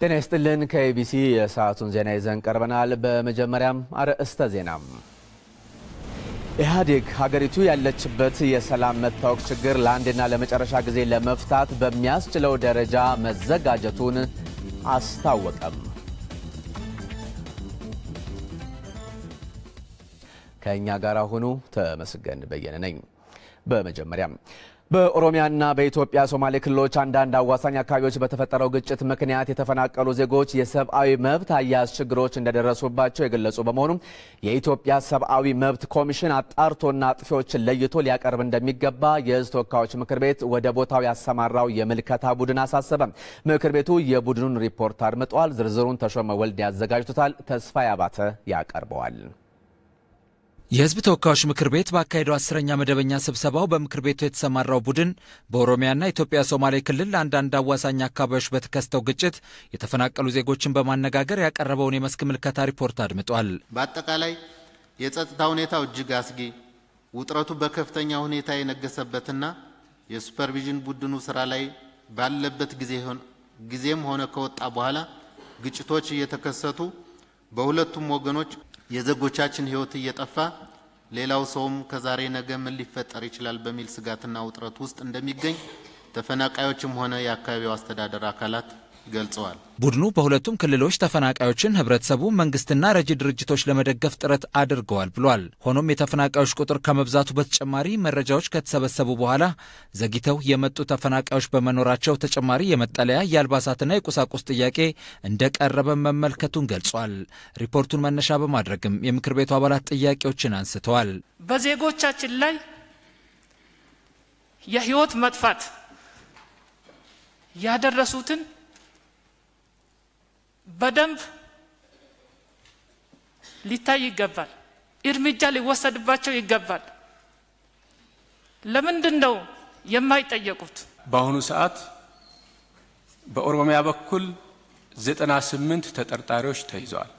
ጤና ይስጥልን። ከኤቢሲ የሰዓቱን ዜና ይዘን ቀርበናል። በመጀመሪያም አርዕስተ ዜና። ኢህአዴግ ሀገሪቱ ያለችበት የሰላም መታወክ ችግር ለአንድና ለመጨረሻ ጊዜ ለመፍታት በሚያስችለው ደረጃ መዘጋጀቱን አስታወቀም። ከእኛ ጋር ሁኑ። ተመስገን በየነ ነኝ። በመጀመሪያም በኦሮሚያና በኢትዮጵያ ሶማሌ ክልሎች አንዳንድ አዋሳኝ አካባቢዎች በተፈጠረው ግጭት ምክንያት የተፈናቀሉ ዜጎች የሰብአዊ መብት አያያዝ ችግሮች እንደደረሱባቸው የገለጹ በመሆኑም የኢትዮጵያ ሰብአዊ መብት ኮሚሽን አጣርቶና አጥፊዎችን ለይቶ ሊያቀርብ እንደሚገባ የሕዝብ ተወካዮች ምክር ቤት ወደ ቦታው ያሰማራው የምልከታ ቡድን አሳሰበ። ምክር ቤቱ የቡድኑን ሪፖርት አድምጧል። ዝርዝሩን ተሾመ ወልድ ያዘጋጅቶታል። ተስፋዬ አባተ ያቀርበዋል። የህዝብ ተወካዮች ምክር ቤት ባካሄደው አስረኛ መደበኛ ስብሰባው በምክር ቤቱ የተሰማራው ቡድን በኦሮሚያና ኢትዮጵያ ሶማሌ ክልል አንዳንድ አዋሳኝ አካባቢዎች በተከሰተው ግጭት የተፈናቀሉ ዜጎችን በማነጋገር ያቀረበውን የመስክ ምልከታ ሪፖርት አድምጧል። በአጠቃላይ የጸጥታ ሁኔታው እጅግ አስጊ፣ ውጥረቱ በከፍተኛ ሁኔታ የነገሰበትና የሱፐርቪዥን ቡድኑ ስራ ላይ ባለበት ጊዜም ሆነ ከወጣ በኋላ ግጭቶች እየተከሰቱ በሁለቱም ወገኖች የዜጎቻችን ሕይወት እየጠፋ ሌላው ሰውም ከዛሬ ነገ ምን ሊፈጠር ይችላል በሚል ስጋትና ውጥረት ውስጥ እንደሚገኝ ተፈናቃዮችም ሆነ የአካባቢው አስተዳደር አካላት ገልጸዋል። ቡድኑ በሁለቱም ክልሎች ተፈናቃዮችን ህብረተሰቡ፣ መንግስትና ረጂ ድርጅቶች ለመደገፍ ጥረት አድርገዋል ብሏል። ሆኖም የተፈናቃዮች ቁጥር ከመብዛቱ በተጨማሪ መረጃዎች ከተሰበሰቡ በኋላ ዘግይተው የመጡ ተፈናቃዮች በመኖራቸው ተጨማሪ የመጠለያ የአልባሳትና የቁሳቁስ ጥያቄ እንደቀረበ መመልከቱን ገልጿል። ሪፖርቱን መነሻ በማድረግም የምክር ቤቱ አባላት ጥያቄዎችን አንስተዋል። በዜጎቻችን ላይ የህይወት መጥፋት ያደረሱትን በደንብ ሊታይ ይገባል። እርምጃ ሊወሰድባቸው ይገባል። ለምንድን ነው የማይጠየቁት? በአሁኑ ሰዓት በኦሮሚያ በኩል ዘጠና ስምንት ተጠርጣሪዎች ተይዘዋል።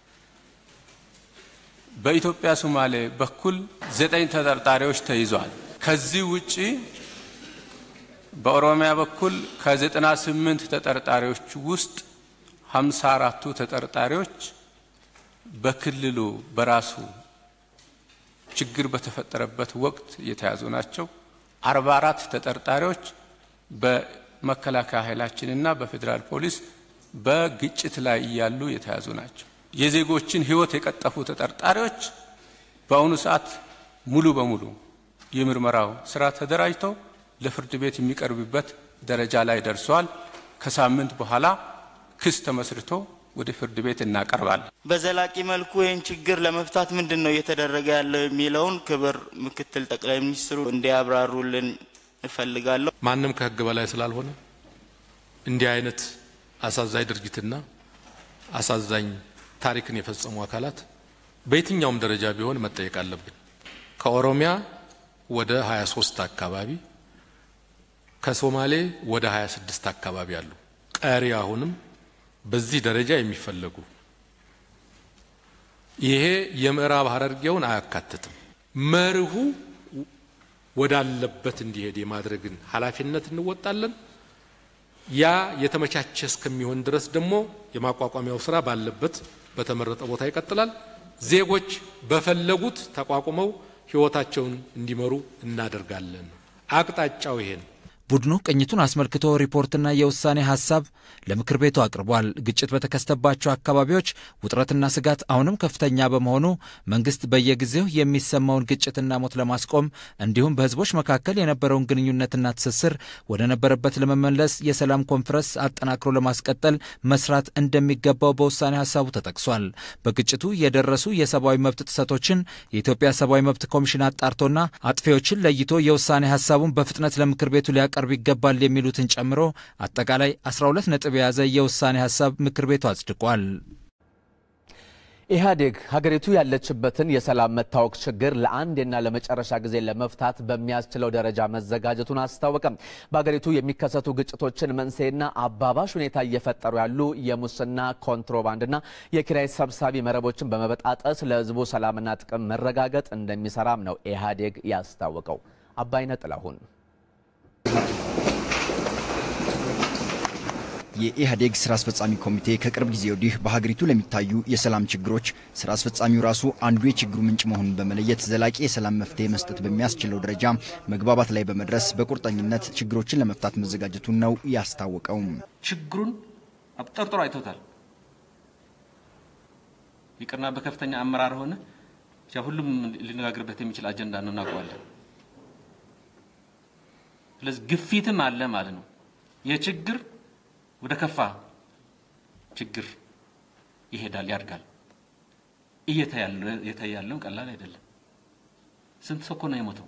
በኢትዮጵያ ሶማሌ በኩል ዘጠኝ ተጠርጣሪዎች ተይዘዋል። ከዚህ ውጪ በኦሮሚያ በኩል ከዘጠና ስምንት ተጠርጣሪዎች ውስጥ ሀምሳ አራቱ ተጠርጣሪዎች በክልሉ በራሱ ችግር በተፈጠረበት ወቅት የተያዙ ናቸው። አርባ አራት ተጠርጣሪዎች በመከላከያ ኃይላችንና በፌዴራል ፖሊስ በግጭት ላይ እያሉ የተያዙ ናቸው። የዜጎችን ሕይወት የቀጠፉ ተጠርጣሪዎች በአሁኑ ሰዓት ሙሉ በሙሉ የምርመራው ስራ ተደራጅተው ለፍርድ ቤት የሚቀርብበት ደረጃ ላይ ደርሷል። ከሳምንት በኋላ ክስ ተመስርቶ ወደ ፍርድ ቤት እናቀርባለን። በዘላቂ መልኩ ይህን ችግር ለመፍታት ምንድን ነው እየተደረገ ያለው የሚለውን ክብር ምክትል ጠቅላይ ሚኒስትሩ እንዲያብራሩልን እፈልጋለሁ። ማንም ከህግ በላይ ስላልሆነ እንዲህ አይነት አሳዛኝ ድርጊትና አሳዛኝ ታሪክን የፈጸሙ አካላት በየትኛውም ደረጃ ቢሆን መጠየቅ አለብን። ከኦሮሚያ ወደ 23 አካባቢ ከሶማሌ ወደ 26 አካባቢ አሉ። ቀሪ አሁንም በዚህ ደረጃ የሚፈለጉ ይሄ የምዕራብ ሐረርጌውን አያካትትም። መርሁ ወዳለበት እንዲሄድ የማድረግን ኃላፊነት እንወጣለን። ያ የተመቻቸ እስከሚሆን ድረስ ደግሞ የማቋቋሚያው ስራ ባለበት በተመረጠ ቦታ ይቀጥላል። ዜጎች በፈለጉት ተቋቁመው ህይወታቸውን እንዲመሩ እናደርጋለን። አቅጣጫው ይሄ ነው። ቡድኑ ቅኝቱን አስመልክቶ ሪፖርትና የውሳኔ ሀሳብ ለምክር ቤቱ አቅርቧል። ግጭት በተከሰተባቸው አካባቢዎች ውጥረትና ስጋት አሁንም ከፍተኛ በመሆኑ መንግስት በየጊዜው የሚሰማውን ግጭትና ሞት ለማስቆም እንዲሁም በህዝቦች መካከል የነበረውን ግንኙነትና ትስስር ወደ ነበረበት ለመመለስ የሰላም ኮንፈረንስ አጠናክሮ ለማስቀጠል መስራት እንደሚገባው በውሳኔ ሀሳቡ ተጠቅሷል። በግጭቱ የደረሱ የሰብአዊ መብት ጥሰቶችን የኢትዮጵያ ሰብአዊ መብት ኮሚሽን አጣርቶና አጥፊዎችን ለይቶ የውሳኔ ሀሳቡን በፍጥነት ለምክር ቤቱ ሊያቀርብ ይገባል የሚሉትን ጨምሮ አጠቃላይ 12 ነጥብ የያዘ የውሳኔ ሀሳብ ምክር ቤቱ አጽድቋል። ኢህአዴግ ሀገሪቱ ያለችበትን የሰላም መታወክ ችግር ለአንዴና ለመጨረሻ ጊዜ ለመፍታት በሚያስችለው ደረጃ መዘጋጀቱን አስታወቀም። በሀገሪቱ የሚከሰቱ ግጭቶችን መንስኤና አባባሽ ሁኔታ እየፈጠሩ ያሉ የሙስና ኮንትሮባንድና የኪራይ ሰብሳቢ መረቦችን በመበጣጠስ ለህዝቡ ሰላምና ጥቅም መረጋገጥ እንደሚሰራም ነው ኢህአዴግ ያስታወቀው። አባይነ ጥላሁን የኢህአዴግ ስራ አስፈጻሚ ኮሚቴ ከቅርብ ጊዜ ወዲህ በሀገሪቱ ለሚታዩ የሰላም ችግሮች ስራ አስፈጻሚው ራሱ አንዱ የችግሩ ምንጭ መሆኑን በመለየት ዘላቂ የሰላም መፍትሄ መስጠት በሚያስችለው ደረጃ መግባባት ላይ በመድረስ በቁርጠኝነት ችግሮችን ለመፍታት መዘጋጀቱን ነው ያስታወቀው። ችግሩን አብጠርጥሮ አይቶታል። ይቅርና በከፍተኛ አመራር ሆነ ሁሉም ሊነጋገርበት የሚችል አጀንዳ ነው፣ እናውቀዋለን። ስለዚህ ግፊትም አለ ማለት ነው። የችግር ወደ ከፋ ችግር ይሄዳል፣ ያድጋል። እየታየ ያለው ቀላል አይደለም። ስንት ሰው እኮ ነው የሞተው?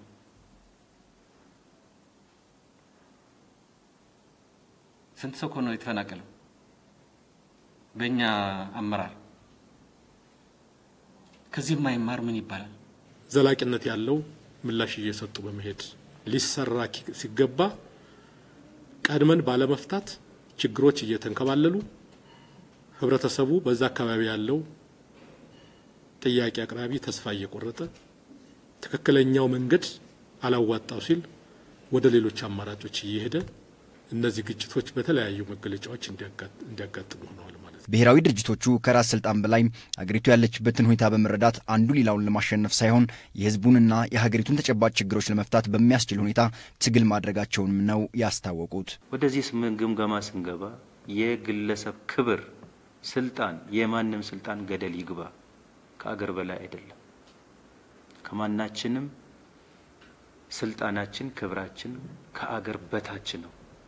ስንት ሰው እኮ ነው የተፈናቀለው? በእኛ አመራር ከዚህ የማይማር ምን ይባላል? ዘላቂነት ያለው ምላሽ እየሰጡ በመሄድ ሊሰራ ሲገባ ቀድመን ባለመፍታት ችግሮች እየተንከባለሉ ህብረተሰቡ በዛ አካባቢ ያለው ጥያቄ አቅራቢ ተስፋ እየቆረጠ ትክክለኛው መንገድ አላዋጣው ሲል ወደ ሌሎች አማራጮች እየሄደ እነዚህ ግጭቶች በተለያዩ መገለጫዎች እንዲያጋጥሙ ሆነዋል ማለት ነው። ብሔራዊ ድርጅቶቹ ከራስ ስልጣን በላይ አገሪቱ ያለችበትን ሁኔታ በመረዳት አንዱ ሌላውን ለማሸነፍ ሳይሆን የህዝቡንና የሀገሪቱን ተጨባጭ ችግሮች ለመፍታት በሚያስችል ሁኔታ ትግል ማድረጋቸውንም ነው ያስታወቁት። ወደዚህ ግምገማ ስንገባ የግለሰብ ክብር፣ ስልጣን፣ የማንም ስልጣን ገደል ይግባ ከአገር በላይ አይደለም። ከማናችንም ስልጣናችን፣ ክብራችን ከአገር በታች ነው።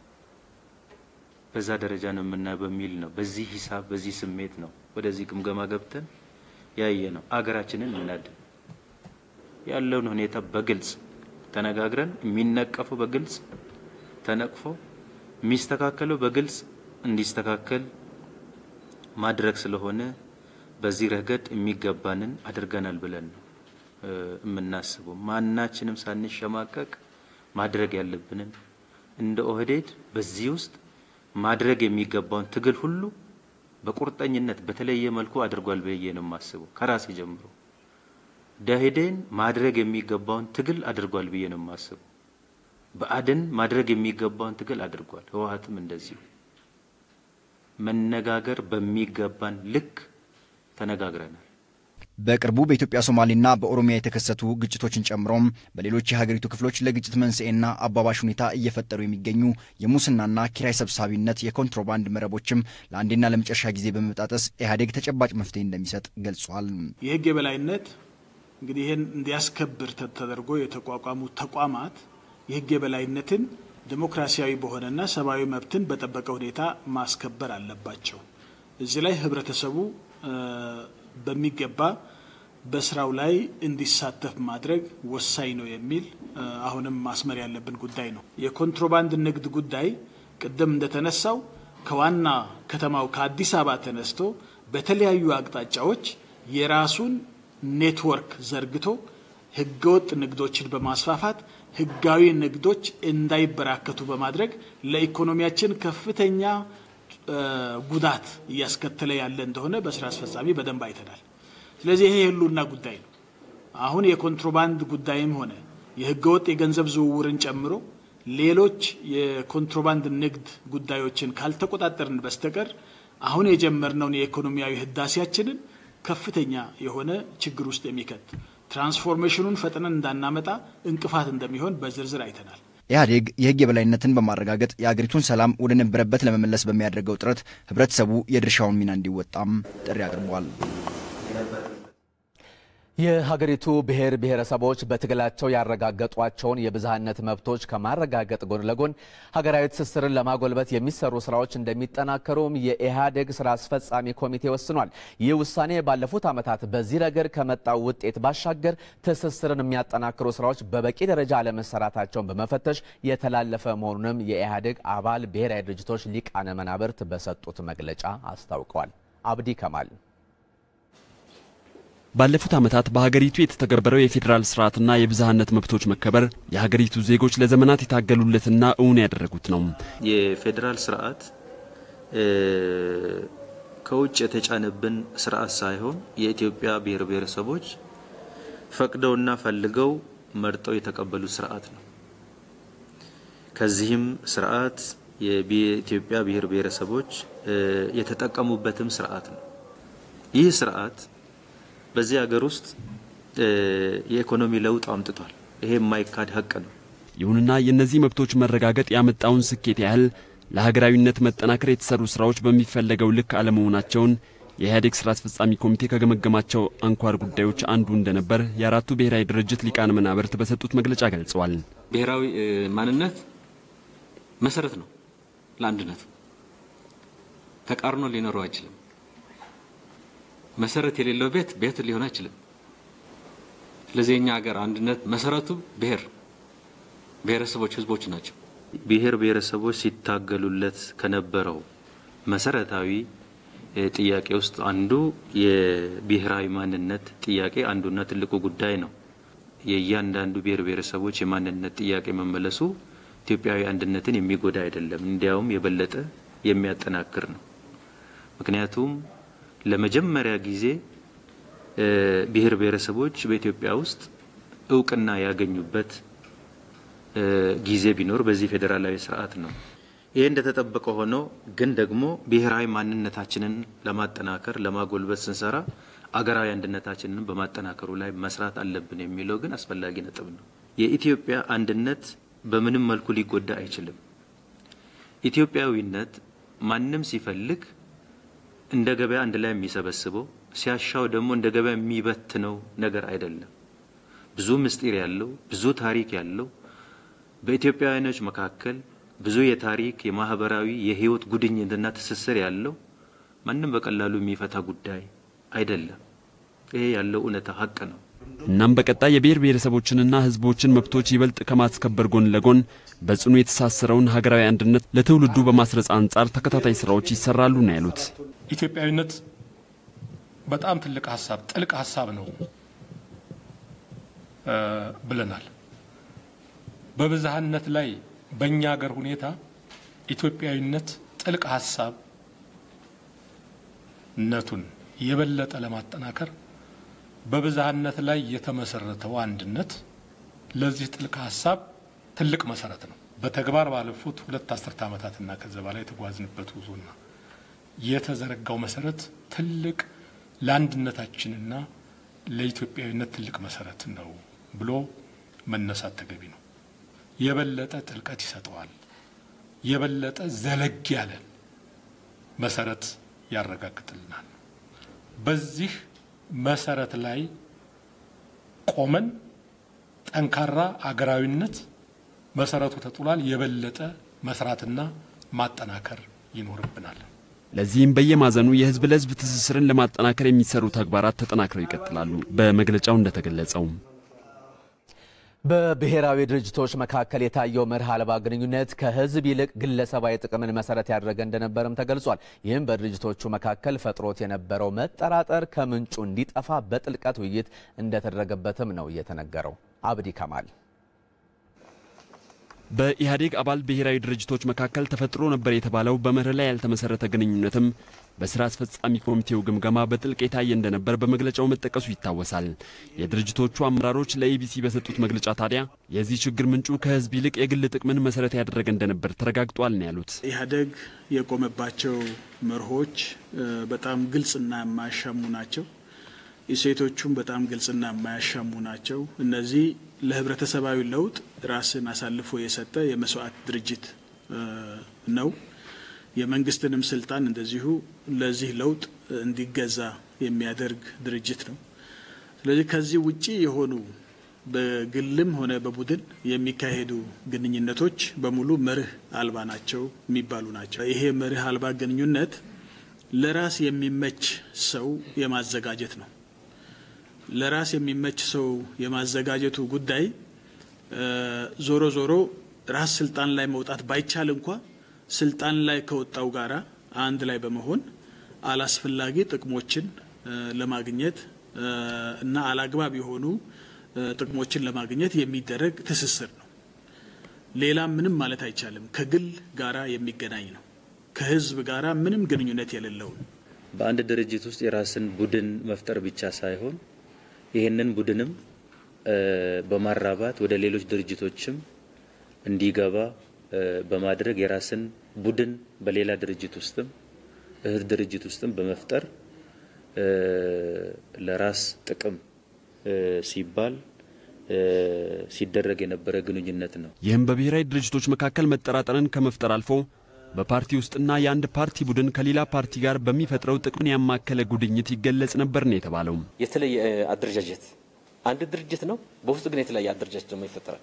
በዛ ደረጃ ነው የምናየው በሚል ነው። በዚህ ሂሳብ በዚህ ስሜት ነው ወደዚህ ግምገማ ገብተን ያየ ነው። አገራችንን እናድን ያለውን ሁኔታ በግልጽ ተነጋግረን የሚነቀፈው በግልጽ ተነቅፎ የሚስተካከለው በግልጽ እንዲስተካከል ማድረግ ስለሆነ በዚህ ረገድ የሚገባንን አድርገናል ብለን ነው የምናስበው። ማናችንም ሳንሸማቀቅ ማድረግ ያለብንን እንደ ኦህዴድ በዚህ ውስጥ ማድረግ የሚገባውን ትግል ሁሉ በቁርጠኝነት በተለየ መልኩ አድርጓል ብዬ ነው የማስበው። ከራሴ ጀምሮ ደኢህዴን ማድረግ የሚገባውን ትግል አድርጓል ብዬ ነው የማስበው። ብአዴን ማድረግ የሚገባውን ትግል አድርጓል። ህወሓትም እንደዚሁ መነጋገር በሚገባን ልክ ተነጋግረናል። በቅርቡ በኢትዮጵያ ሶማሌና በኦሮሚያ የተከሰቱ ግጭቶችን ጨምሮም በሌሎች የሀገሪቱ ክፍሎች ለግጭት መንስኤና አባባሽ ሁኔታ እየፈጠሩ የሚገኙ የሙስናና ኪራይ ሰብሳቢነት የኮንትሮባንድ መረቦችም ለአንዴና ለመጨረሻ ጊዜ በመጣጠስ ኢህአዴግ ተጨባጭ መፍትሄ እንደሚሰጥ ገልጿል። የህግ የበላይነት እንግዲህ ይህን እንዲያስከብር ተደርጎ የተቋቋሙ ተቋማት የህግ የበላይነትን ዲሞክራሲያዊ በሆነና ሰብአዊ መብትን በጠበቀ ሁኔታ ማስከበር አለባቸው። እዚህ ላይ ህብረተሰቡ በሚገባ በስራው ላይ እንዲሳተፍ ማድረግ ወሳኝ ነው የሚል አሁንም ማስመር ያለብን ጉዳይ ነው። የኮንትሮባንድ ንግድ ጉዳይ ቅድም እንደተነሳው ከዋና ከተማው ከአዲስ አበባ ተነስቶ በተለያዩ አቅጣጫዎች የራሱን ኔትወርክ ዘርግቶ ህገወጥ ንግዶችን በማስፋፋት ህጋዊ ንግዶች እንዳይበራከቱ በማድረግ ለኢኮኖሚያችን ከፍተኛ ጉዳት እያስከተለ ያለ እንደሆነ በስራ አስፈጻሚ በደንብ አይተናል። ስለዚህ ይሄ የህልውና ጉዳይ ነው። አሁን የኮንትሮባንድ ጉዳይም ሆነ የህገወጥ የገንዘብ ዝውውርን ጨምሮ ሌሎች የኮንትሮባንድ ንግድ ጉዳዮችን ካልተቆጣጠርን በስተቀር አሁን የጀመርነውን የኢኮኖሚያዊ ህዳሴያችንን ከፍተኛ የሆነ ችግር ውስጥ የሚከት ትራንስፎርሜሽኑን ፈጥነን እንዳናመጣ እንቅፋት እንደሚሆን በዝርዝር አይተናል። ኢህአዴግ የህግ የበላይነትን በማረጋገጥ የአገሪቱን ሰላም ወደ ነበረበት ለመመለስ በሚያደርገው ጥረት ህብረተሰቡ የድርሻውን ሚና እንዲወጣም ጥሪ አቅርቧል። የሀገሪቱ ብሔር ብሔረሰቦች በትግላቸው ያረጋገጧቸውን የብዝሃነት መብቶች ከማረጋገጥ ጎን ለጎን ሀገራዊ ትስስርን ለማጎልበት የሚሰሩ ስራዎች እንደሚጠናከሩም የኢህአዴግ ስራ አስፈጻሚ ኮሚቴ ወስኗል። ይህ ውሳኔ ባለፉት ዓመታት በዚህ ረገድ ከመጣው ውጤት ባሻገር ትስስርን የሚያጠናክሩ ስራዎች በበቂ ደረጃ አለመሰራታቸውን በመፈተሽ የተላለፈ መሆኑንም የኢህአዴግ አባል ብሔራዊ ድርጅቶች ሊቃነ መናብርት በሰጡት መግለጫ አስታውቀዋል። አብዲ ከማል ባለፉት ዓመታት በሀገሪቱ የተተገበረው የፌዴራል ስርዓትና የብዝሃነት መብቶች መከበር የሀገሪቱ ዜጎች ለዘመናት የታገሉለትና እውን ያደረጉት ነው። የፌዴራል ስርዓት ከውጭ የተጫነብን ስርዓት ሳይሆን የኢትዮጵያ ብሔር ብሔረሰቦች ፈቅደውና ፈልገው መርጠው የተቀበሉት ስርዓት ነው። ከዚህም ስርዓት የኢትዮጵያ ብሔር ብሔረሰቦች የተጠቀሙበትም ስርዓት ነው። ይህ ስርዓት በዚህ ሀገር ውስጥ የኢኮኖሚ ለውጥ አምጥቷል። ይሄ የማይካድ ሀቅ ነው። ይሁንና የእነዚህ መብቶች መረጋገጥ ያመጣውን ስኬት ያህል ለሀገራዊነት መጠናከር የተሰሩ ስራዎች በሚፈለገው ልክ አለመሆናቸውን የኢህአዴግ ስራ አስፈጻሚ ኮሚቴ ከገመገማቸው አንኳር ጉዳዮች አንዱ እንደነበር የአራቱ ብሔራዊ ድርጅት ሊቃነ መናብርት በሰጡት መግለጫ ገልጸዋል። ብሔራዊ ማንነት መሰረት ነው ለአንድነት። ተቃርኖ ሊኖረው አይችልም። መሰረት የሌለው ቤት ቤት ሊሆን አይችልም። ስለዚህ የኛ ሀገር አንድነት መሰረቱ ብሔር ብሔረሰቦች፣ ህዝቦች ናቸው። ብሔር ብሔረሰቦች ሲታገሉለት ከነበረው መሰረታዊ ጥያቄ ውስጥ አንዱ የብሔራዊ ማንነት ጥያቄ አንዱና ትልቁ ጉዳይ ነው። የእያንዳንዱ ብሔር ብሔረሰቦች የማንነት ጥያቄ መመለሱ ኢትዮጵያዊ አንድነትን የሚጎዳ አይደለም፣ እንዲያውም የበለጠ የሚያጠናክር ነው። ምክንያቱም ለመጀመሪያ ጊዜ ብሔር ብሔረሰቦች በኢትዮጵያ ውስጥ እውቅና ያገኙበት ጊዜ ቢኖር በዚህ ፌዴራላዊ ስርዓት ነው። ይህ እንደተጠበቀ ሆኖ ግን ደግሞ ብሔራዊ ማንነታችንን ለማጠናከር ለማጎልበት ስንሰራ አገራዊ አንድነታችንን በማጠናከሩ ላይ መስራት አለብን የሚለው ግን አስፈላጊ ነጥብ ነው። የኢትዮጵያ አንድነት በምንም መልኩ ሊጎዳ አይችልም። ኢትዮጵያዊነት ማንም ሲፈልግ እንደ ገበያ አንድ ላይ የሚሰበስበው ሲያሻው ደግሞ እንደ ገበያ የሚበትነው ነገር አይደለም። ብዙ ምስጢር ያለው ብዙ ታሪክ ያለው በኢትዮጵያውያኖች መካከል ብዙ የታሪክ የማህበራዊ የህይወት ጉድኝትና ትስስር ያለው ማንም በቀላሉ የሚፈታ ጉዳይ አይደለም። ይሄ ያለው እውነታ ሀቅ ነው። እናም በቀጣይ የብሔር ብሔረሰቦችንና ህዝቦችን መብቶች ይበልጥ ከማስከበር ጎን ለጎን በጽኑ የተሳሰረውን ሀገራዊ አንድነት ለትውልዱ በማስረጽ አንጻር ተከታታይ ስራዎች ይሰራሉ ነው ያሉት። ኢትዮጵያዊነት በጣም ትልቅ ሀሳብ ጥልቅ ሀሳብ ነው ብለናል። በብዝሃነት ላይ በእኛ ሀገር ሁኔታ ኢትዮጵያዊነት ጥልቅ ሀሳብ ነቱን የበለጠ ለማጠናከር በብዝሃነት ላይ የተመሰረተው አንድነት ለዚህ ጥልቅ ሀሳብ ትልቅ መሰረት ነው። በተግባር ባለፉት ሁለት አስርተ ዓመታትና ከዚ በላይ የተጓዝንበት ጉዞና የተዘረጋው መሰረት ትልቅ ለአንድነታችንና ለኢትዮጵያዊነት ትልቅ መሰረት ነው ብሎ መነሳት ተገቢ ነው። የበለጠ ጥልቀት ይሰጠዋል። የበለጠ ዘለግ ያለ መሰረት ያረጋግጥልናል። በዚህ መሰረት ላይ ቆመን ጠንካራ አገራዊነት መሰረቱ ተጥሏል። የበለጠ መስራትና ማጠናከር ይኖርብናል። ለዚህም በየማዕዘኑ የህዝብ ለህዝብ ትስስርን ለማጠናከር የሚሰሩ ተግባራት ተጠናክረው ይቀጥላሉ። በመግለጫው እንደተገለጸው በብሔራዊ ድርጅቶች መካከል የታየው መርህ አልባ ግንኙነት ከህዝብ ይልቅ ግለሰባዊ ጥቅምን መሰረት ያደረገ እንደነበርም ተገልጿል። ይህም በድርጅቶቹ መካከል ፈጥሮት የነበረው መጠራጠር ከምንጩ እንዲጠፋ በጥልቀት ውይይት እንደተደረገበትም ነው የተነገረው። አብዲ ከማል በኢህአዴግ አባል ብሔራዊ ድርጅቶች መካከል ተፈጥሮ ነበር የተባለው በመርህ ላይ ያልተመሰረተ ግንኙነትም በስራ አስፈጻሚ ኮሚቴው ግምገማ በጥልቅ የታየ እንደነበር በመግለጫው መጠቀሱ ይታወሳል። የድርጅቶቹ አመራሮች ለኢቢሲ በሰጡት መግለጫ ታዲያ የዚህ ችግር ምንጩ ከህዝብ ይልቅ የግል ጥቅምን መሰረት ያደረገ እንደነበር ተረጋግጧል ነው ያሉት። ኢህአዴግ የቆመባቸው መርሆች በጣም ግልጽና የማያሻሙ ናቸው። እሴቶቹም በጣም ግልጽና የማያሻሙ ናቸው። እነዚህ ለህብረተሰባዊ ለውጥ ራስን አሳልፎ የሰጠ የመስዋዕት ድርጅት ነው። የመንግስትንም ስልጣን እንደዚሁ ለዚህ ለውጥ እንዲገዛ የሚያደርግ ድርጅት ነው። ስለዚህ ከዚህ ውጪ የሆኑ በግልም ሆነ በቡድን የሚካሄዱ ግንኙነቶች በሙሉ መርህ አልባ ናቸው የሚባሉ ናቸው። ይሄ መርህ አልባ ግንኙነት ለራስ የሚመች ሰው የማዘጋጀት ነው። ለራስ የሚመች ሰው የማዘጋጀቱ ጉዳይ ዞሮ ዞሮ ራስ ስልጣን ላይ መውጣት ባይቻል እንኳ ስልጣን ላይ ከወጣው ጋራ አንድ ላይ በመሆን አላስፈላጊ ጥቅሞችን ለማግኘት እና አላግባብ የሆኑ ጥቅሞችን ለማግኘት የሚደረግ ትስስር ነው። ሌላ ምንም ማለት አይቻልም። ከግል ጋራ የሚገናኝ ነው። ከህዝብ ጋራ ምንም ግንኙነት የሌለው ነው። በአንድ ድርጅት ውስጥ የራስን ቡድን መፍጠር ብቻ ሳይሆን ይህንን ቡድንም በማራባት ወደ ሌሎች ድርጅቶችም እንዲገባ በማድረግ የራስን ቡድን በሌላ ድርጅት ውስጥም እህት ድርጅት ውስጥም በመፍጠር ለራስ ጥቅም ሲባል ሲደረግ የነበረ ግንኙነት ነው። ይህም በብሔራዊ ድርጅቶች መካከል መጠራጠርን ከመፍጠር አልፎ በፓርቲ ውስጥና የአንድ ፓርቲ ቡድን ከሌላ ፓርቲ ጋር በሚፈጥረው ጥቅምን ያማከለ ጉድኝት ይገለጽ ነበር ነው የተባለው። የተለየ አደረጃጀት አንድ ድርጅት ነው፣ በውስጡ ግን የተለያየ አደረጃጀት ደግሞ ይፈጠራል።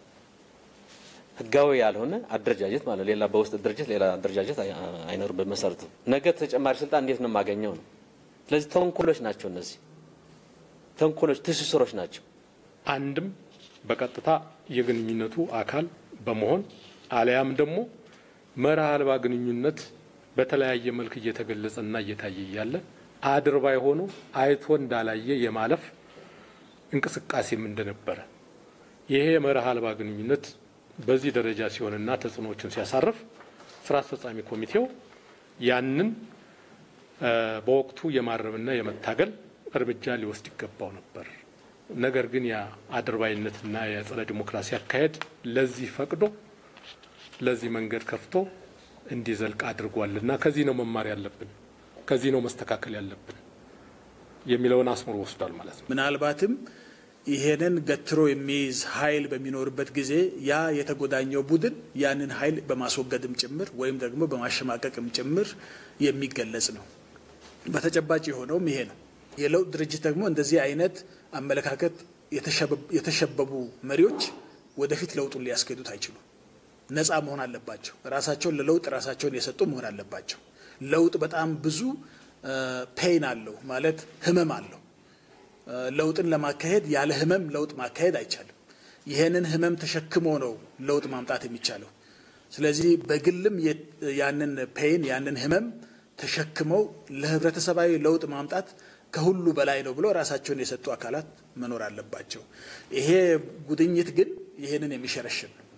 ህጋዊ ያልሆነ አደረጃጀት ማለት ሌላ በውስጥ ድርጅት ሌላ አደረጃጀት አይኖርም። በመሰረቱ ነገ ተጨማሪ ስልጣን እንዴት ነው የማገኘው ነው። ስለዚህ ተንኮሎች ናቸው እነዚህ ተንኮሎች፣ ትስስሮች ናቸው። አንድም በቀጥታ የግንኙነቱ አካል በመሆን አሊያም ደግሞ መርህ አልባ ግንኙነት በተለያየ መልክ እየተገለጸና እየታየ እያለ አድርባይ ሆኖ አይቶ እንዳላየ የማለፍ እንቅስቃሴም እንደነበረ ይሄ መርህ አልባ ግንኙነት በዚህ ደረጃ ሲሆንና ተጽዕኖዎችን ሲያሳርፍ ስራ አስፈጻሚ ኮሚቴው ያንን በወቅቱ የማረምና የመታገል እርምጃ ሊወስድ ይገባው ነበር። ነገር ግን ያ አድርባይነትና የጸረ ዲሞክራሲ አካሄድ ለዚህ ፈቅዶ ለዚህ መንገድ ከፍቶ እንዲዘልቅ አድርጓልና ከዚህ ነው መማር ያለብን፣ ከዚህ ነው መስተካከል ያለብን የሚለውን አስምሮ ወስዷል ማለት ነው። ምናልባትም ይሄንን ገትሮ የሚይዝ ኃይል በሚኖርበት ጊዜ ያ የተጎዳኘው ቡድን ያንን ኃይል በማስወገድም ጭምር ወይም ደግሞ በማሸማቀቅም ጭምር የሚገለጽ ነው። በተጨባጭ የሆነውም ይሄ ነው። የለውጥ ድርጅት ደግሞ እንደዚህ አይነት አመለካከት የተሸበቡ መሪዎች ወደፊት ለውጡን ሊያስኬዱት አይችሉም። ነፃ መሆን አለባቸው። ራሳቸውን ለለውጥ ራሳቸውን የሰጡ መሆን አለባቸው። ለውጥ በጣም ብዙ ፔይን አለው ማለት ህመም አለው። ለውጥን ለማካሄድ ያለ ህመም ለውጥ ማካሄድ አይቻልም። ይህንን ህመም ተሸክሞ ነው ለውጥ ማምጣት የሚቻለው። ስለዚህ በግልም ያንን ፔይን ያንን ህመም ተሸክመው ለህብረተሰባዊ ለውጥ ማምጣት ከሁሉ በላይ ነው ብሎ ራሳቸውን የሰጡ አካላት መኖር አለባቸው። ይሄ ጉድኝት ግን ይህንን የሚሸረሽር ነው።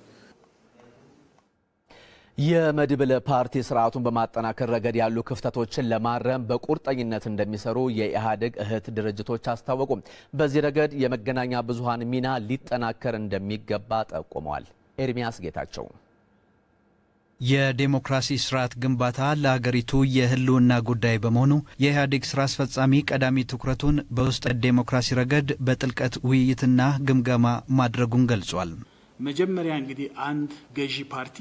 የመድብለ ፓርቲ ስርዓቱን በማጠናከር ረገድ ያሉ ክፍተቶችን ለማረም በቁርጠኝነት እንደሚሰሩ የኢህአዴግ እህት ድርጅቶች አስታወቁ። በዚህ ረገድ የመገናኛ ብዙሃን ሚና ሊጠናከር እንደሚገባ ጠቁመዋል። ኤርሚያስ ጌታቸው የዴሞክራሲ ስርዓት ግንባታ ለሀገሪቱ የህልውና ጉዳይ በመሆኑ የኢህአዴግ ስራ አስፈጻሚ ቀዳሚ ትኩረቱን በውስጥ ዴሞክራሲ ረገድ በጥልቀት ውይይትና ግምገማ ማድረጉን ገልጿል። መጀመሪያ እንግዲህ አንድ ገዢ ፓርቲ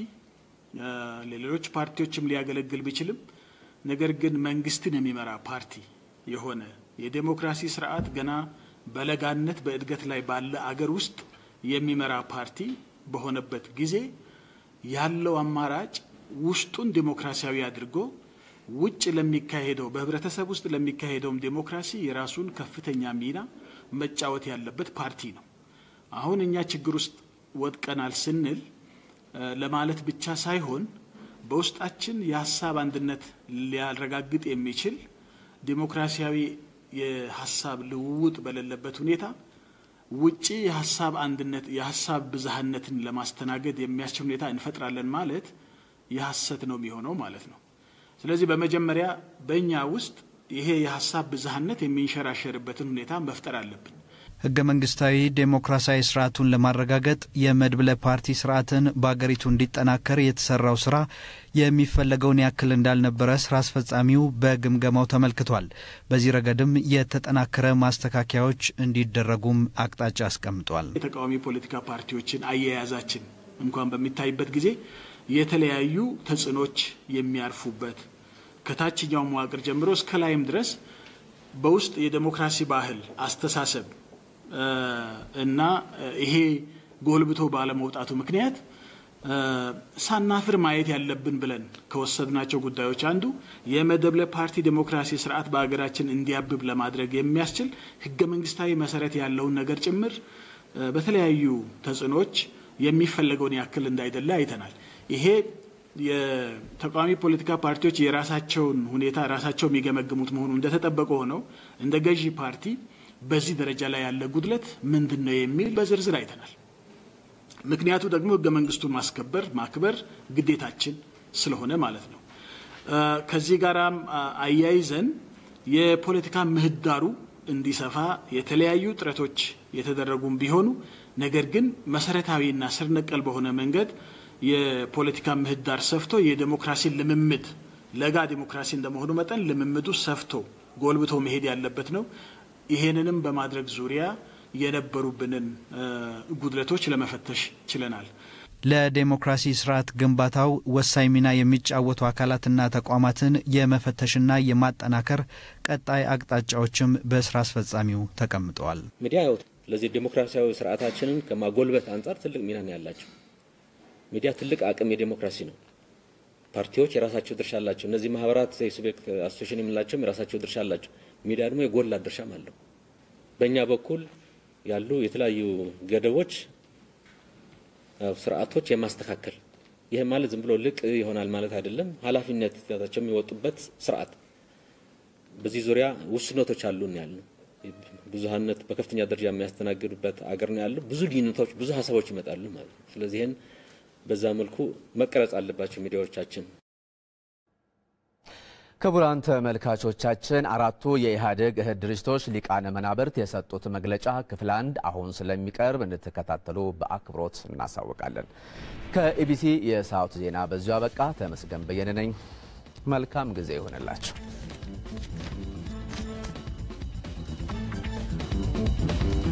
ለሌሎች ፓርቲዎችም ሊያገለግል ቢችልም ነገር ግን መንግስትን የሚመራ ፓርቲ የሆነ የዴሞክራሲ ስርዓት ገና በለጋነት በእድገት ላይ ባለ አገር ውስጥ የሚመራ ፓርቲ በሆነበት ጊዜ ያለው አማራጭ ውስጡን ዴሞክራሲያዊ አድርጎ ውጭ ለሚካሄደው በህብረተሰብ ውስጥ ለሚካሄደውም ዴሞክራሲ የራሱን ከፍተኛ ሚና መጫወት ያለበት ፓርቲ ነው። አሁን እኛ ችግር ውስጥ ወድቀናል ስንል ለማለት ብቻ ሳይሆን በውስጣችን የሀሳብ አንድነት ሊያረጋግጥ የሚችል ዴሞክራሲያዊ የሀሳብ ልውውጥ በሌለበት ሁኔታ ውጪ የሀሳብ አንድነት የሀሳብ ብዝሃነትን ለማስተናገድ የሚያስችል ሁኔታ እንፈጥራለን ማለት የሀሰት ነው የሚሆነው ማለት ነው። ስለዚህ በመጀመሪያ በእኛ ውስጥ ይሄ የሀሳብ ብዝሃነት የሚንሸራሸርበትን ሁኔታ መፍጠር አለብን። ህገ መንግስታዊ ዴሞክራሲያዊ ስርዓቱን ለማረጋገጥ የመድብለ ፓርቲ ስርዓትን በአገሪቱ እንዲጠናከር የተሰራው ስራ የሚፈለገውን ያክል እንዳልነበረ ስራ አስፈጻሚው በግምገማው ተመልክቷል። በዚህ ረገድም የተጠናከረ ማስተካከያዎች እንዲደረጉም አቅጣጫ አስቀምጧል። የተቃዋሚ ፖለቲካ ፓርቲዎችን አያያዛችን እንኳን በሚታይበት ጊዜ የተለያዩ ተጽዕኖች የሚያርፉበት ከታችኛው መዋቅር ጀምሮ እስከ ላይም ድረስ በውስጥ የዴሞክራሲ ባህል አስተሳሰብ እና ይሄ ጎልብቶ ባለመውጣቱ ምክንያት ሳናፍር ማየት ያለብን ብለን ከወሰድናቸው ጉዳዮች አንዱ የመድብለ ፓርቲ ዴሞክራሲ ስርዓት በሀገራችን እንዲያብብ ለማድረግ የሚያስችል ህገ መንግስታዊ መሰረት ያለውን ነገር ጭምር በተለያዩ ተጽዕኖዎች የሚፈለገውን ያክል እንዳይደለ አይተናል። ይሄ የተቃዋሚ ፖለቲካ ፓርቲዎች የራሳቸውን ሁኔታ ራሳቸው የሚገመግሙት መሆኑ እንደተጠበቀ ሆነው እንደ ገዢ ፓርቲ በዚህ ደረጃ ላይ ያለ ጉድለት ምንድን ነው የሚል በዝርዝር አይተናል። ምክንያቱ ደግሞ ህገ መንግስቱን ማስከበር ማክበር ግዴታችን ስለሆነ ማለት ነው። ከዚህ ጋራም አያይዘን የፖለቲካ ምህዳሩ እንዲሰፋ የተለያዩ ጥረቶች የተደረጉም ቢሆኑ ነገር ግን መሰረታዊና ስር ነቀል በሆነ መንገድ የፖለቲካ ምህዳር ሰፍቶ የዴሞክራሲን ልምምድ ለጋ ዴሞክራሲ እንደመሆኑ መጠን ልምምዱ ሰፍቶ ጎልብቶ መሄድ ያለበት ነው። ይሄንንም በማድረግ ዙሪያ የነበሩብንን ጉድለቶች ለመፈተሽ ችለናል። ለዴሞክራሲ ስርዓት ግንባታው ወሳኝ ሚና የሚጫወቱ አካላትና ተቋማትን የመፈተሽና የማጠናከር ቀጣይ አቅጣጫዎችም በስራ አስፈጻሚው ተቀምጠዋል። ሚዲያ ያው ለዚህ ዴሞክራሲያዊ ስርዓታችንን ከማጎልበት አንጻር ትልቅ ሚና ነው ያላቸው። ሚዲያ ትልቅ አቅም የዴሞክራሲ ነው። ፓርቲዎች የራሳቸው ድርሻ አላቸው። እነዚህ ማህበራት የሲቪክ አሶሴሽን የምንላቸውም የራሳቸው ድርሻ አላቸው። ሚዲያ ደግሞ የጎላ ድርሻም አለው። በእኛ በኩል ያሉ የተለያዩ ገደቦች ስርዓቶች የማስተካከል ይህ ማለት ዝም ብሎ ልቅ ይሆናል ማለት አይደለም። ኃላፊነት ቸው የሚወጡበት ስርዓት በዚህ ዙሪያ ውስኖቶች አሉን ያሉ ብዙሀነት በከፍተኛ ደረጃ የሚያስተናግዱበት አገር ነው ያለው። ብዙ ልዩነቶች፣ ብዙ ሀሳቦች ይመጣሉ ማለት ነው። ስለዚህ ይህን በዛ መልኩ መቀረጽ አለባቸው ሚዲያዎቻችን። ክቡራን ተመልካቾቻችን አራቱ የኢህአዴግ እህት ድርጅቶች ሊቃነ መናብርት የሰጡት መግለጫ ክፍል አንድ አሁን ስለሚቀርብ እንድትከታተሉ በአክብሮት እናሳውቃለን። ከኢቢሲ የሰዓቱ ዜና በዚሁ አበቃ። ተመስገን በየነ ነኝ። መልካም ጊዜ ይሆንላችሁ።